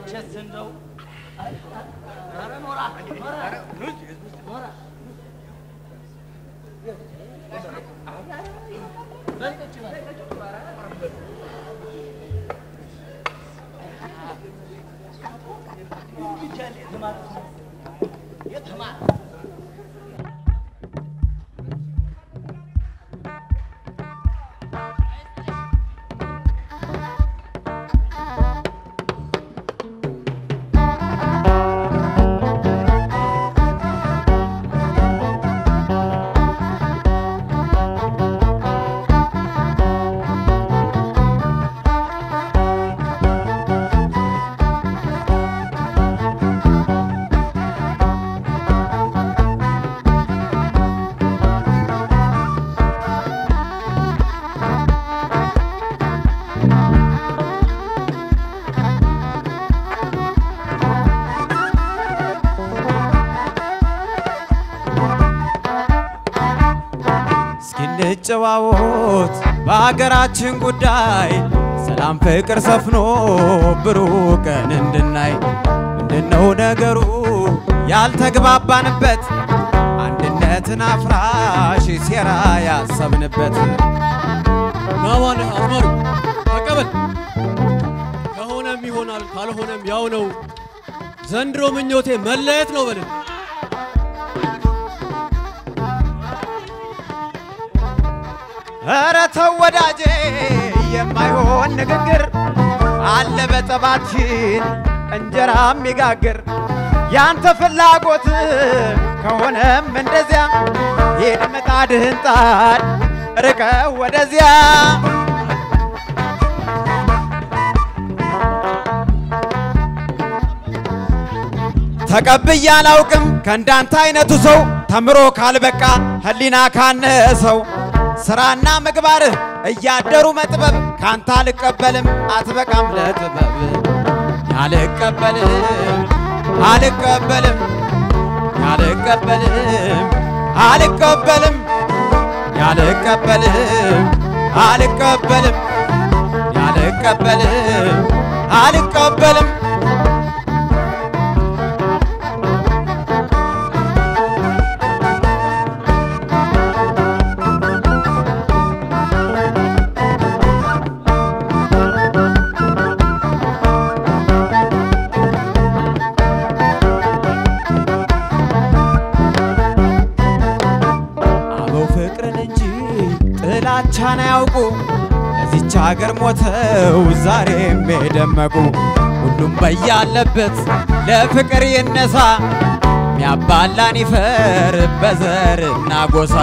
መቼስ እንደው ኧረ ኖራ ኖራ ኖራ እስኪንጨዋወት በሀገራችን ጉዳይ ሰላም ፍቅር ሰፍኖ ብሩህ ቀን እንድናይ ምንድነው ነገሩ ያልተግባባንበት አንድነትን አፍራሽ ሴራ ያሰብንበት ናማን አዝማሪ ተቀበል። ከሆነም ይሆናል ካልሆነም ያው ነው። ዘንድሮ ምኞቴ መለየት ነው በልን። ኧረ ተው ወዳጄ የማይሆን ንግግር አለ በጠባችን እንጀራ የሚጋግር ያንተ ፍላጎት ከሆነም እንደዚያ ሂድ ምጣድህን ጣድ ርቀው ወደዚያ ተቀብዬ አላውቅም ከእንዳንተ አይነቱ ሰው ተምሮ ካልበቃ ህሊና ካነሰው ስራና ምግባርህ እያደሩ መጥበብ ካንተ አልቀበልም አትበቃም ለጥበብ አልቀበልም አልቀበልም አልቀበልም አልቀበልም አልቀበልም አልቀበልም አልቀበልም አልቀበልም አበው ፍቅርን እንጂ ጥላቻን አያውቁ ለዚች ሀገር ሞተው ዛሬም የደመቁ ሁሉም በያለበት ለፍቅር ይነሳ ሚያባላን ይፈር በዘርና ጎሳ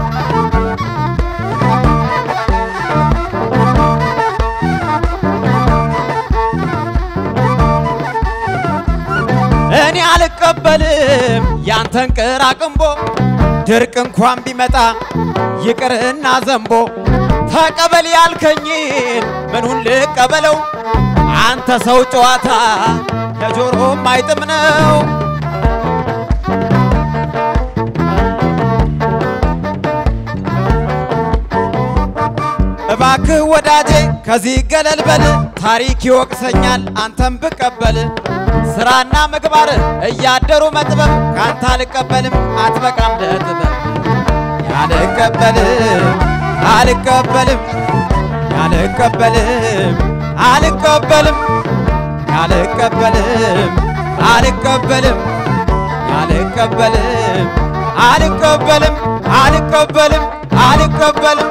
እኔ አልቀበልም ያንተን ቅራቅንቦ ድርቅ እንኳን ቢመጣ ይቅርና ዘንቦ ተቀበል ያልከኝን ምኑን ልቀበለው? አንተ ሰው ጨዋታ ለጆሮም አይጥም ነው። እባክህ ወዳጄ ከዚህ ገለል በል፣ ታሪክ ይወቅሰኛል አንተም ብቀበል። ስራና ምግባር እያደሩ መጥበብ ካንተ አልቀበልም አትበቃም ለጥበብ አልቀበልም አልቀበልም አልቀበልም አልቀበልም አልቀበልም አልቀበልም አልቀበልም አልቀበልም አልቀበልም አልቀበልም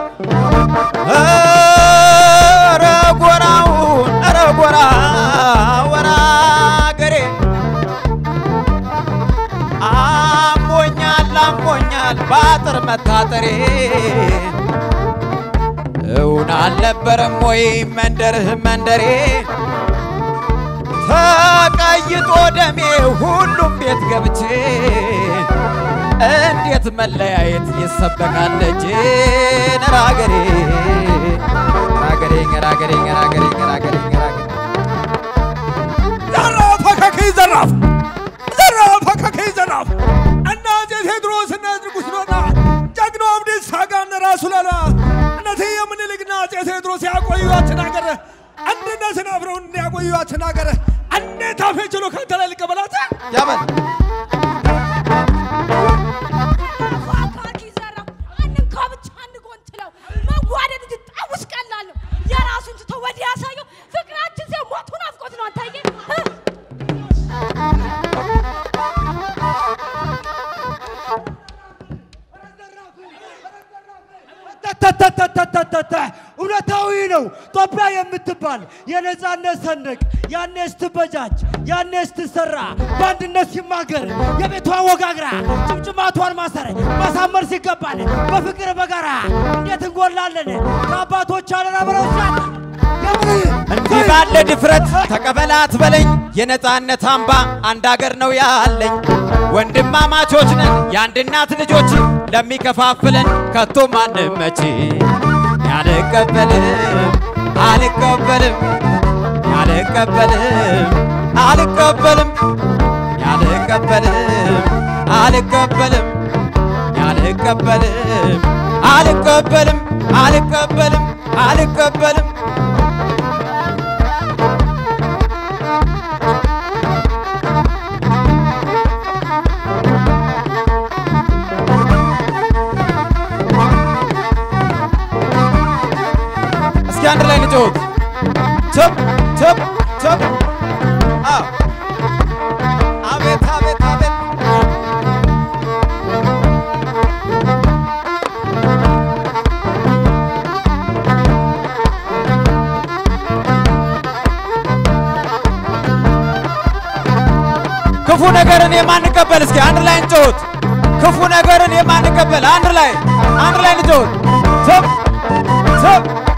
ኧረ ጎራውን ኧረ ጎራ ወራ ገሬ አሞኛል አሞኛል በአጥር መታጠሬ እውን አልነበረም ወይ መንደርህ መንደሬ ተቀይጦ ደሜ ሁሉም ቤት ገብቼ እንዴት መለያየት ይሰበካል እጄ ነራገሬ ነራገሬ ነራገሬ ነራገሬ ነራገሬ ነራገሬ ዘራፍ አካከይ ዘራፍ ዘራፍ አካከይ ዘራፍ እና አፄ ቴዎድሮስ እና ንጉሥ ኖና ጀግናው አብዲሳ አጋ እነ ራሱ ላላ እነዚህ የምኒልክና አፄ ቴዎድሮስ ያቆዩዋችን አገር አንድነትን አብረው እንዲያቆዩት ተናገረ። እንዴት አፌ ችሎ ከአንተ ላይ ልቀበላት? ያበል ፏካኪ ዘራ አንንካ ብቻ አንጎንትለው መዋደድ እንጂ ጣውስ ቀላል ነው። የራሱን ትቶ ወዲያ ያሳየው ፍቅራችን ሲሆን ሞቱ ናፍቆት ነው። አንታየ ተተተተተተተ እውነታዊ ነው። ኢትዮጵያ የምትባል የነፃነት ሰንደቅ ያኔ ስትበጃጅ ያኔ ስትሰራ በአንድነት ሲማገር የቤቷ ወጋግራ ጭምጭማቷን ማሰር ማሳመር ሲገባል በፍቅር በጋራ እንዴት እንጎላለን ከአባቶች አለናበረውሳል እንዲህ ባለ ድፍረት ተቀበላት በለኝ የነፃነት አምባ አንድ አገር ነው ያለኝ ወንድማማቾች ነን የአንድ እናት ልጆች ለሚከፋፍለን ከቶ ማንመች ያልቀበልም አልቀበልም ያልቀበልም አልቀበልም ያልቀበልም አልቀበልም ያልቀበልም አልቀበልም አልቀበልም አልቀበልም እስኪ አንድ ላይ ንጮት ቸብ ቸብ ቸብ አዎ አቤት አቤት አቤት ክፉ ነገርን የማንቀበል እስኪ አንድ ላይ እንጮት ክፉ ነገርን የማንቀበል አንድ ላይ አንድ ላይ ንጮት ቸብ ቸብ